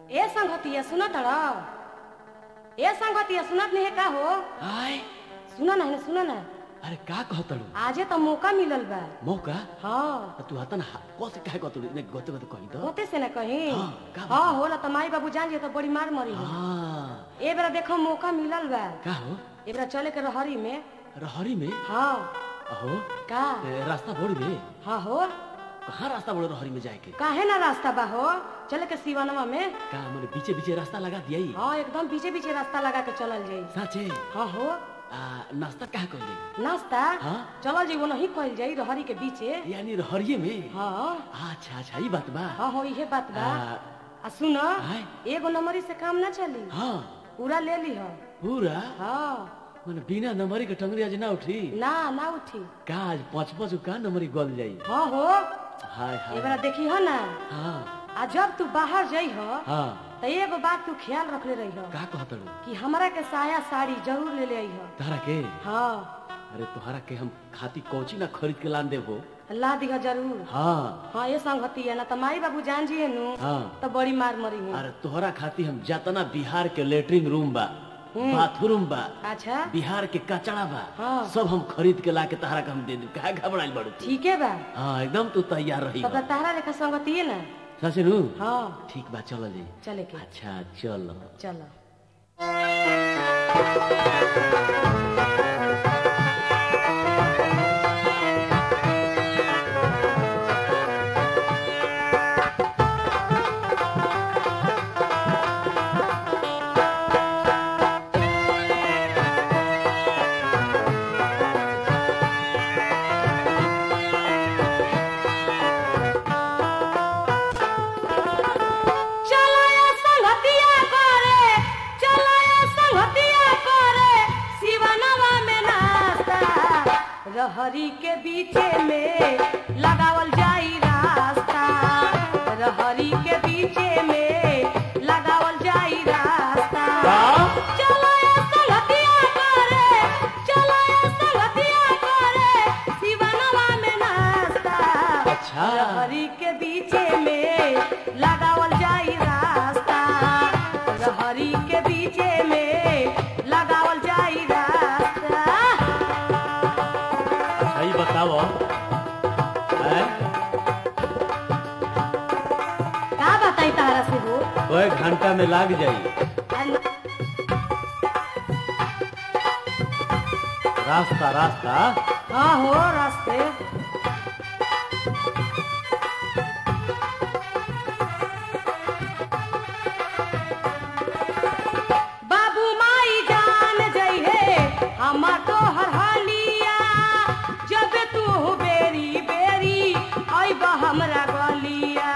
ए संगतिया सुनत र ए संगतिया सुनत नहीं का हो आय सुन ना सुन ना अरे का कहतड़ू आजे तो मौका मिलल बा मौका हाँ तू हतन कसे काहे कहतड़ू ने गते गते कहि दो होते से ना कहीं हाँ, का बात हाँ होला तो माई बाबू जान जे तो बड़ी मार मरी हो हां ए बेरा देखो मौका मिलल बा का हो ए बेरा चले के रहरी में रहरी में हाँ अहो का ए, रास्ता बोड़ी रे हाँ हो कहाँ रास्ता बोड़े रहरी में जाए के काहे ना रास्ता बा हो चले के सिवनवा में का मैंने बीचे बीचे रास्ता लगा दिया ही हाँ एकदम पीछे पीछे रास्ता लगा के चलल जाई साचे हाँ हो आ नाश्ता कहाँ कर ले नाश्ता हाँ? चलल जाई वो नहीं कइल जाई रहरी के बीचे यानी रहरिये में हाँ अच्छा अच्छा ई बात बा हाँ हो इहे बात बा आ, आ सुन आय। एगो नंबरी से काम ना चली हाँ पूरा ले ली हो पूरा हाँ मैंने बिना नंबरी के टंगरी आज ना उठी ना ना उठी का आज पाँच पाँच का नंबरी गल जाई हाँ हो हाय हाय एबरा देखी हो ना हाँ आ जब तू बाहर जाइ हो हाँ तो एगो बात तू ख्याल रखले रही हो का कहतड़ू कि हमरा के साया साड़ी जरूर ले ले आई हो तारा के हाँ अरे तुहरा के हम खाती कौची ना खरीद के लान देबो ला दिहा जरूर हाँ हाँ ये संगति है ना तो माई बाबू जान जी नु हाँ तो बड़ी मार मरी हूँ अरे तोहरा खाती हम जतना बिहार के लेटरिन रूम बा बाथरूम बा अच्छा बिहार के कचड़ा बा हाँ। सब हम खरीद के ला के तहरा के हम दे देब काहे घबराइल बड़ू तू? ठीक है बा हाँ एकदम तू तैयार रही तब तो तारा लेखा संगति है ना सच नु हाँ ठीक बा चल जी चले के अच्छा चल चलो चलो ये संगतिया करे चलो ये संगतिया करे शिवनवा में नाश्ता रहरी के बीचे में लगावल जाई रास्ता रहरी के बीचे में लगावल जाई रास्ता चलो ये संगतिया करे चलो ये संगतिया करे शिवनवा में नाश्ता अच्छा। रहरी के बीचे में लगावल जाई रास्ता रहरी के बीचे में लगावल जाई रास्ता सही बताओ हैं? का बताई तारा से हो कोई घंटा में लाग जाई रास्ता रास्ता हाँ हो रास्ते बाबू माई जान जइहे हमार तो हर हालिया जब तू बेरी बेरी अइब हमरा गलिया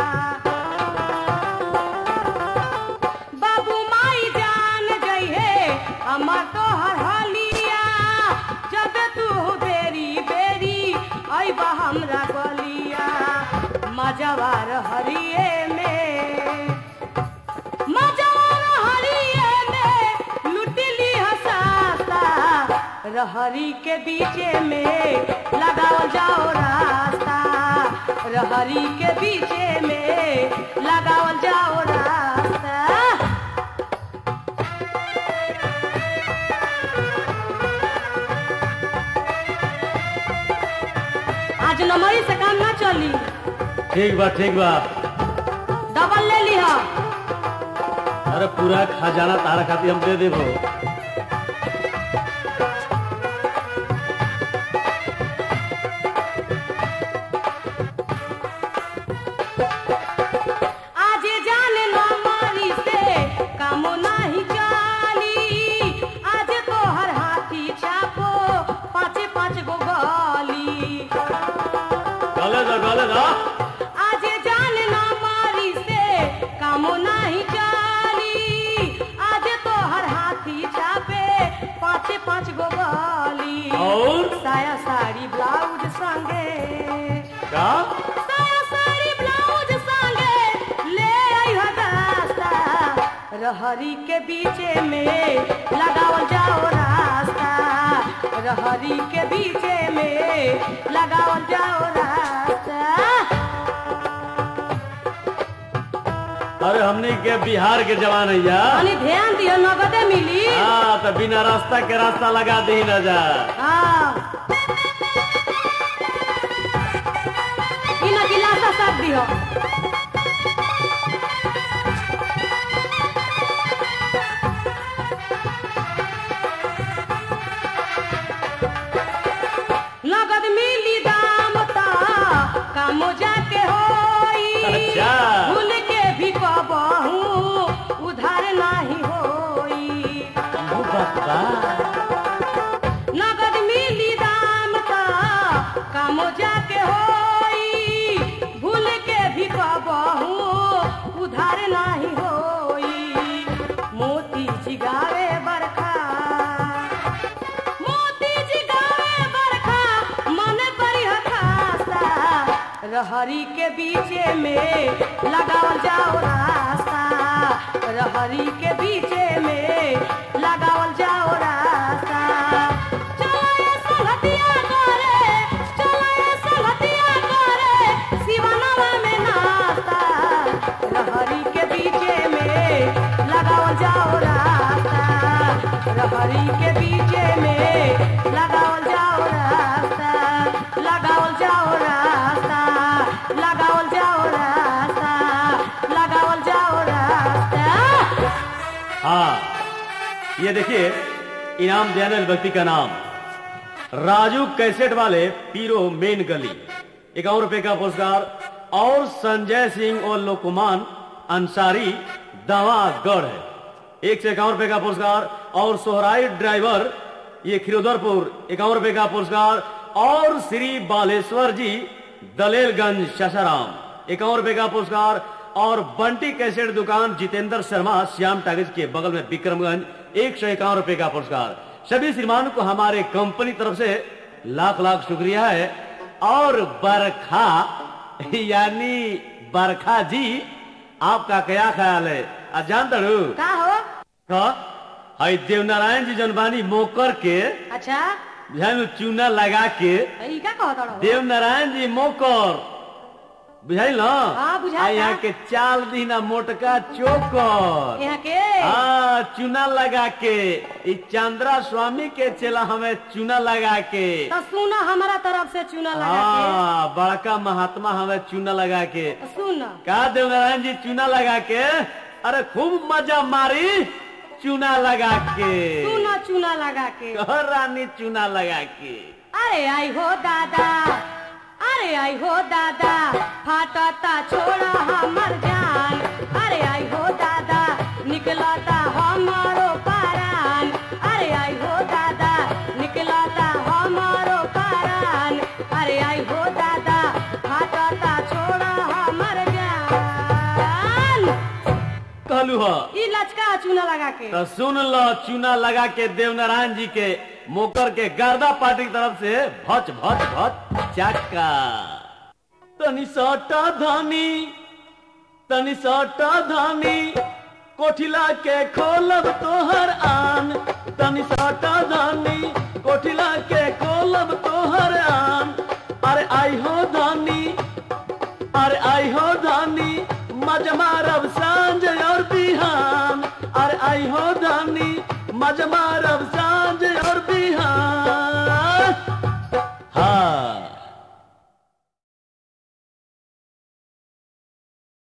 बाबू माई जान जइहे हमार तो हर हालिया जब तू बेरी बेरी अइब हमरा गलिया मजवार हरिए में मजवार हरिए में लुटली हसाता रहरी के बीचे में लगाओ जाओ रास्ता रहरी के बीचे में लगाओ जाओ रास्ता आज नमरी से काम ना चली ठीक बा ठीक बा डबल ले लिहा अरे पूरा खजाना तारा खाती हम दे देबो आज जान नमरी से काम नहीं चली आज तो हर हाथी छापो पाँच पाँच गो गली गले दा गले दा आज जान नमरी से काम नहीं चली आज तो हर हाथी छापे पाँच पाँच गो गली और? साया साड़ी ब्लाउज संगे का साया साड़ी ब्लाउज संगे ले आइहो दास्ता रहरी के बीचे में लगावल जाओ रास्ता रहरी के बीचे में लगावल जाओ रास्ता अरे हमनी के बिहार के जवान है या तनी ध्यान दियो नगदे मिली हाँ तो बिना रास्ता के रास्ता लगा दी न जा हाँ इन गिलासा सब दियो नगद मिली दाम ता कामो जाके होई अच्छा। भूल के भी कबहू उधार नाही होई वो बात बा। नगद मिली दाम ता कामो जाके होई भूल के भी कबहू उधार नाही होई मोती जिगावे बरखा मोती जिगावे बरखा मन करी हठासा रहरी के बीचे में लगावल जाओ रास्ता रहरी के बीचे में लगावल जाओ रास्ता चलो ये संगतिया करे चलो ये संगतिया करे सिवानवा में नास्ता रहरी के बीचे में लगावल जाओ रास्ता रहरी के बीचे में लगावल जाओ रास्ता लगावल जाओ रास्ता लगावल जाओ रास्ता लगावल जाओ रास्ता हाँ ये देखिए इनाम देने वाले व्यक्ति का नाम राजू कैसेट वाले पीरो मेन गली इक्यावन रुपए का पुरस्कार और संजय सिंह और लोकमान अंसारी दवागढ़ है एक से इक्यावन रुपए का पुरस्कार और सोहराई ड्राइवर ये खिरोदरपुर इक्यावन रुपए का पुरस्कार और श्री बालेश्वर जी दलेलगंज शशाराम इक्यावन रुपए का पुरस्कार और बंटी कैसेट दुकान जितेंद्र शर्मा श्याम टागिज के बगल में विक्रमगंज एक सौ इक्यावन रुपए का पुरस्कार सभी श्रीमान को हमारे कंपनी तरफ से लाख लाख शुक्रिया है और बरखा यानी बरखा जी आपका क्या ख्याल है आज जानता हूँ का हो का हई देवनारायण जी जनबानी मोकर के अच्छा बुझाई में चूना लगा के ई का कहत रहो देवनारायण जी मोकर बुझाई ना हाँ, बुझाता। आ यहाँ के चाल दीना मोटका चोकर यहाँ के हाँ चूना लगा के ई चंद्रा स्वामी के चला हमें चूना लगा के तो सुनो हमारा तरफ से चूना लगा हाँ बड़का महात्मा हमें चूना लगा के के सुन का देवनारायण जी चूना लगा के अरे खूब मजा मारी चूना लगा के सुनो चूना लगा के कह रानी चूना लगा के अरे आई हो दादा अरे आई हो दादा फाटता छोड़ा हमर जान अरे आई हो दादा निकलता हमारो पारान अरे आई हो दादा निकलता हमारो पारान अरे आई हो दादा फाटता छोड़ा हमर जान कहलू ह ई लचका चूना लगा के तो सुन लो चूना लगा के देवनारायण जी के मोकर के गर्दा पार्टी की तरफ से भच भच भच चाका तनी सटा धानी तनी सटा धानी कोठिला के खोलब तोहर आन तनी सटा धानी कोठिला के खोलब तोहर आन अरे आई हो धानी अरे आई हो धानी मज मारब सांझ और बिहान अरे आई हो धानी मज मारब